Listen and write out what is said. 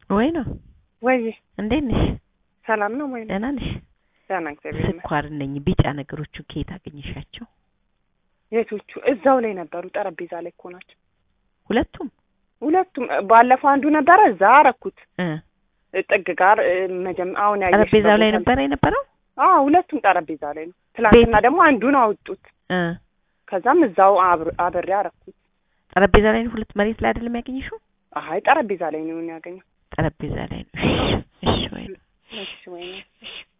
ወይ ነው ወይ እንዴት ነሽ? ሰላም ነው ወይ? ደህና ነሽ? ደህና እግዚአብሔር ይመስገን። ስኳር ነኝ ቢጫ ነገሮቹ ከየት አገኘሻቸው? የቶቹ እዛው ላይ ነበሩ፣ ጠረጴዛ ላይ እኮ ናቸው ሁለቱም ሁለቱም። ባለፈው አንዱ ነበረ እዛ አረኩት እ ጥግ ጋር እ፣ መጀመ አሁን ያየሽ ጠረጴዛው ላይ ቦታ- ነበር የነበረው? አዎ ሁለቱም ጠረጴዛ ላይ ነው። ትላንትና ደግሞ አንዱን አወጡት። እ ከዛም እዛው አብር- አብሬ አረኩት። ጠረጴዛ ላይ ነው ሁለት መሬት ላይ አይደለም ያገኘሽው? አይ ጠረጴዛ ላይ ነው ያገኘው። ጠረጴዛ ላይ ነው። እሺ እሺ ወይ ነው እሺ ወይ ነው